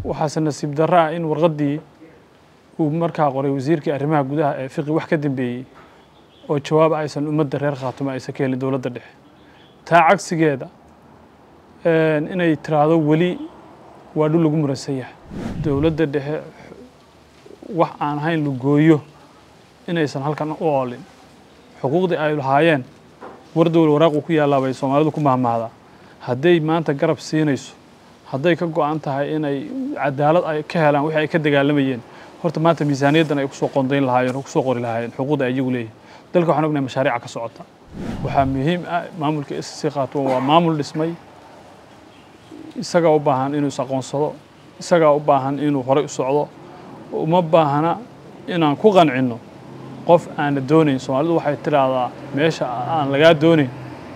waxaase nasiib darro ah in warqaddii uu markaa qoray wasiirkii arrimaha gudaha ee fiqi wax ka dambeeyey oo jawaab aysan ummadda reer khaatumo aysan ka helin dowladda dhexe taa cagsigeeda inay tiraahdo weli waa dhul lagu muransan yahay dowladda dhexe wax aan ahayn lagooyo inaysan halkan u oolin xuquuqdii ay lahaayeen war dowla waraaqu ku yaallaa bay soomaalidu ku mahmahdaa hadday maanta garab siinayso hadday ka go-an tahay inay cadaalad ay ka helaan wixii ay ka dagaalamayeen horta maanta miisaaniyaddan ay kusoo qondayn lahaayeen oo kusoo qori lahaayeen xuquuqda ay iyagu leeyihin dalka waxaan ognahay mashaariica ka socota waxaa muhiim ah maamulka s c khaatumo waa maamul dhismay isagaa u baahan inuu is aqoonsado isagaa u baahan inuu horey u socdo uma baahna inaan ku qancinno qof aana doonayn soomaalidu waxay tidhaahdaa meesha aan lagaa doonayn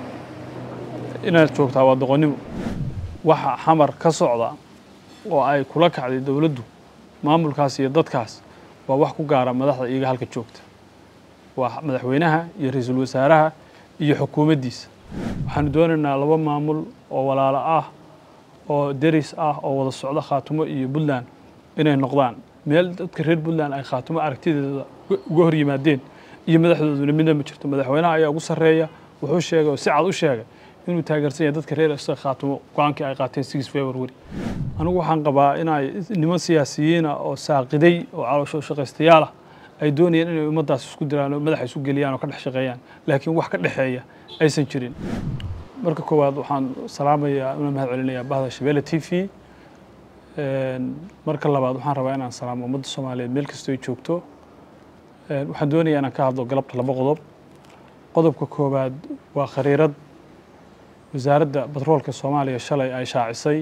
inaad joogtaa waa doqonnimo waxa xamar ka socda oo ay kula kacday dowladdu maamulkaas iyo dadkaas waa wax ku gaara madaxda iyaga halka joogta waa madaxweynaha iyo ra-iisul wasaaraha iyo xukuumaddiisa waxaanu doonaynaa laba maamul oo walaalo ah oo deris ah oo wada socda khaatumo iyo puntland inay noqdaan meel dadka reer puntland ay khaatumo aragtideeda uga hor yimaadeen iyo madaxdooduna midna ma jirto madaxweynaha ayaa ugu sarreeya wuxuu sheegay oo si cad u sheegay inuu taageersan yahay dadka reer isaga khaatumo go-aankii ay qaateen six february anigu waxaan qabaa inay niman siyaasiyiina oo saaqiday oo caloosho shaqaystayaal ah ay doonayeen inay ummaddaas isku diraan oo madaxa isu geliyaan oo ka dhex shaqeeyaan laakiin wax ka dhexeeya aysan jirin marka koowaad waxaan salaamayaa una mahad celinayaa bahda shabeelle t v marka labaad waxaan rabaa inaan salaamo ummadda soomaaliyeed meel kastoo ay joogto waxaan doonayaa inaan ka hadlo galabta laba qodob qodobka koowaad waa khariirad wasaaradda batroolka soomaaliya shalay ay shaacisay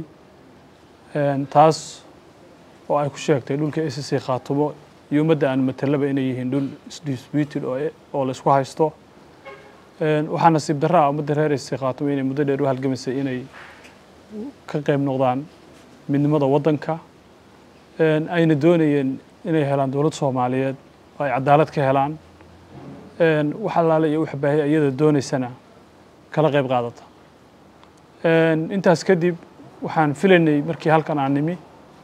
taas oo ay ku sheegtay dhulka s c khaatumo iyo ummadda aan matelaba inay yihiin dhul isdisputed oo la isku haysto waxaa nasiib darro ah ummadda reer s c khaatumo inay muddo dheer u halgamaysay inay ka qayb noqdaan midnimada waddanka ayna doonayeen inay helaan dowlad soomaaliyeed oo ay cadaalad ka helaan wax allaale iyo wax baahi iyada doonaysana kala qayb qaadata intaas kadib waxaan filaynay markii halkan aan nimi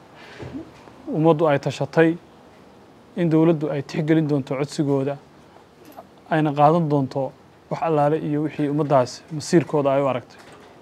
ummaddu ay tashatay in dowladdu ay tixgelin doonto codsigooda ayna qaadan doonto wax allaale iyo wixii ummaddaas masiirkooda ay u aragtay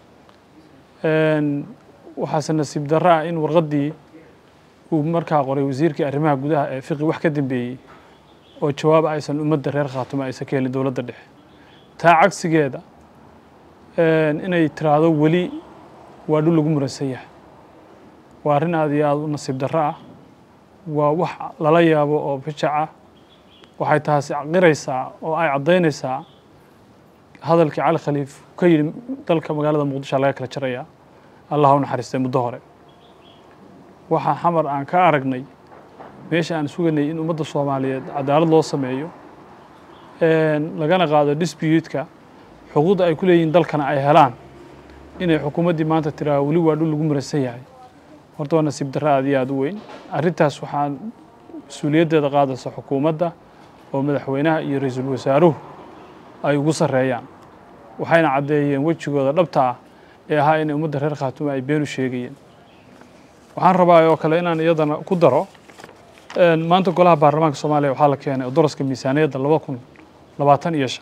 waxaase nasiib darro ah in warqaddii uu markaa qoray wasiirkii arrimaha gudaha ee fiqi wax ka dambeeyey oo jawaab aysan ummadda reer khaatumo aysan ka helin dowladda dhexe taa cagsigeeda inay tiraahdo weli waa dhul lagu muransan yahay waa arrin aad iyo aada u nasiib darro ah waa wax lala yaabo oo bijac ah waxay taasi qiraysaa oo ay caddaynaysaa hadalkii cali khaliif ka yidhi dalka magaalada muqdisho laga kala jarayaa allah u naxariistay muddo hore waxaa xamar aan ka aragnay meesha aan suganay in ummadda soomaaliyeed cadaalad loo sameeyo lagana qaado dispuutka xuquuqda ay ku leeyihiin dalkana ay helaan inay xukuumaddii maanta tiraa weli waa dhul lagu muransan yahay horta waa nasiib darro aad iyo aada u weyn arrintaas waxaa mas-uuliyaddeeda qaadaysa xukuumadda oo madaxweynaha iyo ra-iisul wasaaruhu ay ugu sarreeyaan waxayna caddeeyeen wejigooda dhabta ah ee ahaa inay ummadda reer khaatumo ay beenu sheegayeen waxaan rabaa oo kale inaan iyadana ku daro maanta golaha baarlamaanka soomaaliya waxaa la keenay daraska miisaaniyadda laba kun labaatan iyo shan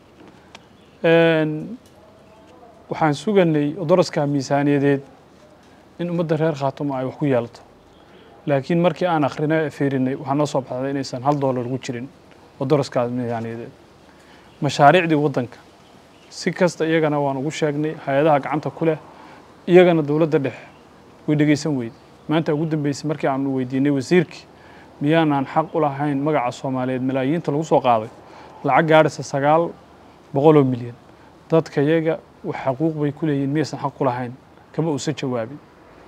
waxaan suganay daraska miisaaniyadeed in ummadda reer khaatumo ay wax ku yeelato laakiin markii aan akrinay fiirinay waxaa noo soo baxday inaysan hal doolar ugu jirin daraskaas miisaaniyadeed mashaariicdii waddanka si kasta iyagana waan ugu sheegnay hay-adaha gacanta ku leh iyagana dowladda dhexe way dhegeysan weyde maanta ugu dambeysay markii aanu weydiinay wasiirkii miyaanaan xaq u lahayn magaca soomaaliyeed malaayiinta lagu soo qaaday lacag gaadhaysa sagaal boqol oo milyan dadka iyaga wax xaquuq bay ku leeyihin miyaysan xaq u lahayn kama uusan jawaabin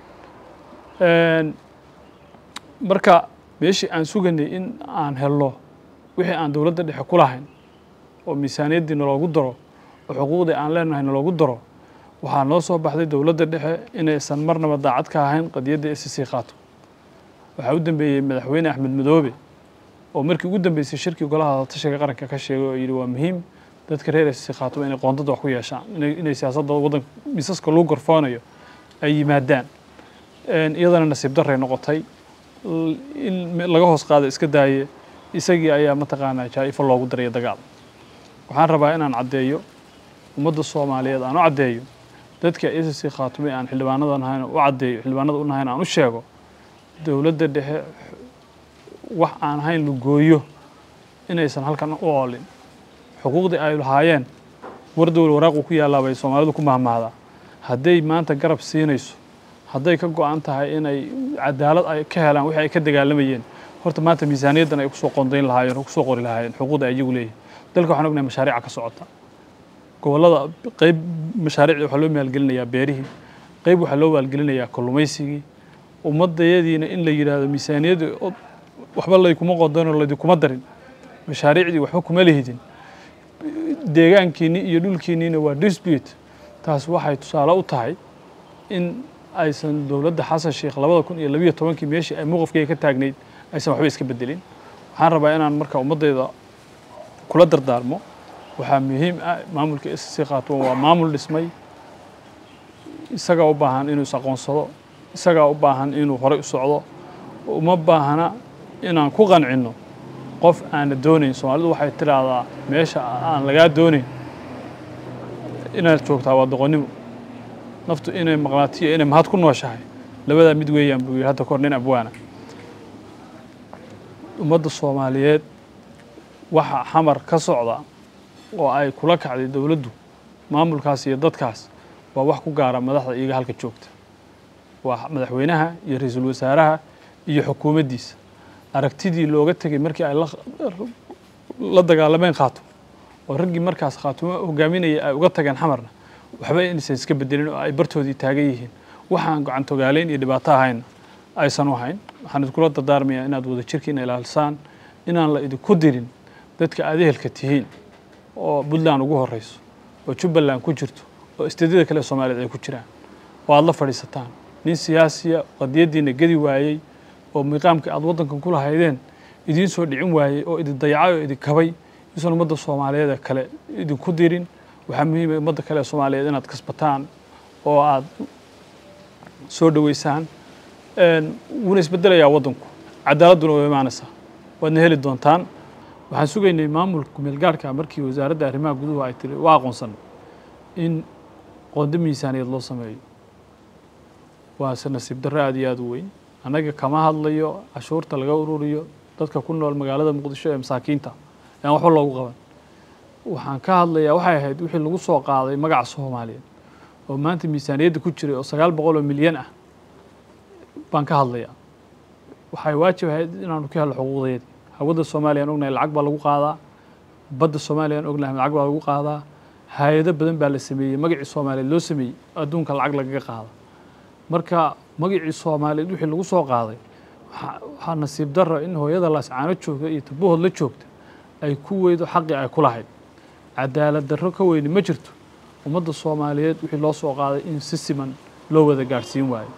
marka meeshii aan suganay in aan helno wixii aan dowladda dhexe ku lahayn oo miisaaniyaddii naloogu daro oo xuquuqdii aan leenahay naloogu daro waxaa noo soo baxday dowladda dhexe inaysan marnaba daacad ka ahayn qadiyadda s c khaato waxaa u dambeeyey madaxweyne axmed madoobe oo markii ugu dambeysay shirkii golaha tashiga qaranka ka sheegay oo yidhi waa muhiim dadka reer s c khaatumo inay qoondada wax ku yeeshaan inay siyaasadda waddanka miisaska lagu gorfoonayo ay yimaadaan iyadana nasiib daray noqotay in laga hoos qaada iska daaye isagii ayaa mataqaanaa jaa-ifo loogu daraya dagaal waxaan rabaa inaan caddeeyo ummadda soomaaliyeed aan u caddeeyo dadka s c khaatume aan xildhibaanadan ahayn u caddeeyo xildhibaanada unahayn aan u sheego dowladda dhexe wax aan ahayn lugooyo inaysan halkan u oolin xuquuqdii ay lahaayeen war dowla waraaqu ku yaallaa bay soomaalidu ku mahmahdaa hadday maanta garab siinayso hadday ka go-an tahay inay cadaalad ay ka helaan wixii ay ka dagaalamayeen horta maanta miisaaniyaddan ay kusoo qondayn lahaayeen oo kusoo qori lahaayeen xuquuqda ay iyagu leeyihin dalka waxaan ognahay mashaariica ka socota gobollada qeyb mashaariicdii waxaa loo maalgelinayaa beerihii qeyb waxaa loo maalgelinayaa kalluumaysigii ummadayadiina in la yidhaahdo miisaaniyaddii waxba laykuma qondayn oo laydikuma darin mashaariicdii waxba kuma lihidin deegaankiinni iyo dhulkiinniina waa dispute taas waxay tusaale u tahay in aysan dowladda xasan sheekh labada kun iyo labiyo tobankii meeshii ay mowqifkeyga ka taagnayd aysan waxba iska bedelin waxaan rabaa inaan marka ummaddayda kula dardaarmo waxaa muhiim ah maamulka s c khaatumo waa maamul dhismay isagaa u baahan inuu is aqoonsado isagaa u baahan inuu horey u socdo uma baahna inaan ku qancinno qof aana doonayn soomaalidu waxay tidhaahdaa meesha aan lagaa doonayn inaad joogtaa waa doqonnimo naftu inay maqnaatiyo inay mahad ku nooshahay labadaa mid weeyaan buu yidhi hadda kahor nin abwaana ummadda soomaaliyeed waxa xamar ka socda oo ay kula kacday dowladdu maamulkaas iyo dadkaas waa wax ku gaara madaxda iyaga halka joogta waa madaxweynaha iyo ra-iisul wasaaraha iyo xukuumaddiisa aragtidii looga tegay markii ay la dagaalameen khaatum oo raggii markaas khaatumo hogaaminaya ay uga tageen xamarna waxba inaysan iska bedelin oo ay bartoodii taagan yihiin waxaan gacantogaaleyn iyo dhibaato ahayna aysan u hayn waxaan idinkula dardaarmayaa inaad wada jirkiina ilaalisaan inaan la idinku dirin dadka aad ehelka tihiin oo puntland ugu horeyso oo jubbaland ku jirto oo isteedyada kale soomaaliyeed ay ku jiraan oo aad la fadhiisataan nin siyaasiya qadiyaddiina gedi waayey oo miiqaamka aad waddankan ku lahaydeen idiin soo dhicin waayey oo idin dayacay oo idin kabay isan ummadda soomaaliyeed ee kale idinku dirin waxaa muhiima ummadda kale ee soomaaliyeed inaad kasbataan oo aad soo dhoweysaan wuuna isbedelayaa waddanku cadaaladduna waa imaanaysaa waadna heli doontaan waxaan sugaynay maamulka kumeelgaarhka markii wasaaradda arrimaha guduhu ay tiri waa aqoonsan in qondo miisaaniyaed loo sameeyo waase nasiib darro aad iyo aad u weyn annaga kama hadlayo cashuurta laga ururiyo dadka ku nool magaalada muqdisho ee masaakiinta aan waxba loogu qaban waxaan ka hadlayaa waxay ahayd wixii lagu soo qaaday magaca soomaaliyeed oo maanta miisaaniyadda ku jiray oo sagaal boqol oo milyan ah baan ka hadlayaa waxay waajib ahayd inaanu ka helno xuquuqdeedii hawada soomaaliya aan ognahay lacag baa lagu qaadaa badda soomaaliya aan ognahay lacag baa lagu qaadaa hay-ado badan baa la sameeyey magacii soomaaliyeed loo sameeyey adduunka lacag lagaga qaada marka magacii soomaaliyeed wixii lagu soo qaaday waxaa nasiib darra in hooyada laascaano joogta iyo tabahood la joogta ay ku weydo xaqii ay ku lahayd cadaalad darro ka weyni ma jirto ummadda soomaaliyeed wixii loo soo qaaday in si siman loo wada gaadhsiin waayo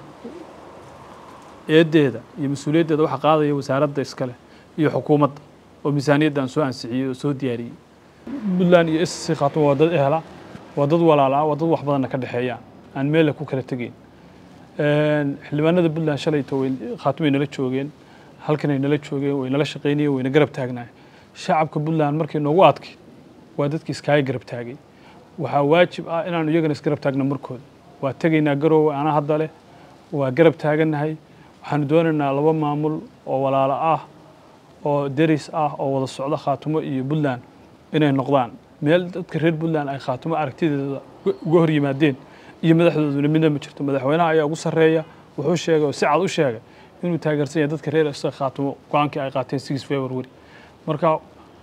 eeddeeda iyo mas-uuliyaddeeda waxaa qaadaya wasaaradda iskale iyo xukuumadda oo miisaaniyaddan soo ansixiyey oo soo diyaariyey puntland iyo s c khaatuma waa dad ehla waa dad walaala waa dad wax badanna ka dhexeeyaan aan meelle ku kala tegeyn xildhibaanada puntland shalayto way khaatumay nala joogeen halkanay nala joogeen way nala shaqaynayeen wayna garab taagnaay shacabka puntland markay noogu adkay waa dadkii iskaaga garab taagay waxaa waajib ah inaanu iyagana isgarab taagno markooda waa tegaynaa garoowe ana hadda leh waa garab taagannahay waxaanu doonaynaa laba maamul oo walaalo ah oo deris ah oo wada socda khaatumo iyo puntland inay noqdaan meel dadka reer puntland ay khaatumo aragtideeda uga hor yimaadeen iyo madaxdooduna midna ma jirto madaxweynaha ayaa ugu sarreeya wuxuu sheegay oo si cad u sheegay inuu taageersan yahay dadka reer s khaatumo go-aankii ay qaateen six february marka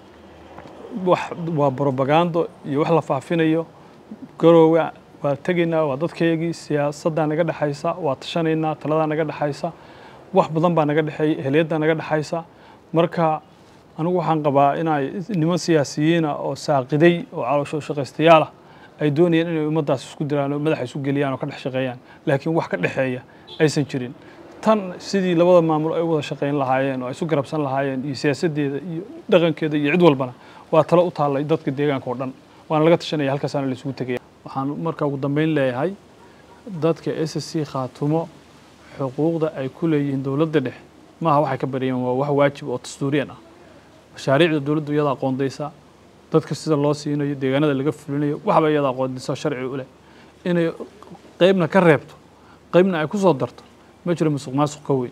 waa brobagando iyo wax la faafinayo garoowe waa tegaynaa waa dadkaygii siyaasaddaa naga dhexaysa waa tashanaynaa taladaa naga dhexaysa wax badan baa naga dhexeeya ehliyaddaa naga dhexaysa marka anigu waxaan qabaa inay niman siyaasiyiina oo saaqiday oo caloosho shaqaystayaal ah ay doonayaan inay ummaddaas isku diraan oo madaxa isu geliyaan oo ka dhex shaqeeyaan laakiin wax ka dhexeeya aysan jirin tan sidii labada maamul ay u wada shaqayn lahaayeen oo ay isu garabsan lahaayeen iyo siyaasaddeeda iyo dhaqankeeda iyo cid walbana waa talo u taallay dadka deegaanka oo dhan waana laga tashanaya halkaasaana la isugu tegaya waxaan marka ugu dambeyn leeyahay dadka s c khaatumo xuquuqda ay ku leeyihiin dowladda dhexe maaha waxay ka baryeen waa wax waajib oo dastuuriyan ah mashaariicda dowladdu iyada aqoondaysa dadka sida loo siinayo deegaanada laga fulinayo waxba iyada aqoondaysa sharci u leh inay qeybna ka reebto qeybna ay ku soo darto ma jiro musuq maasuq ka weyn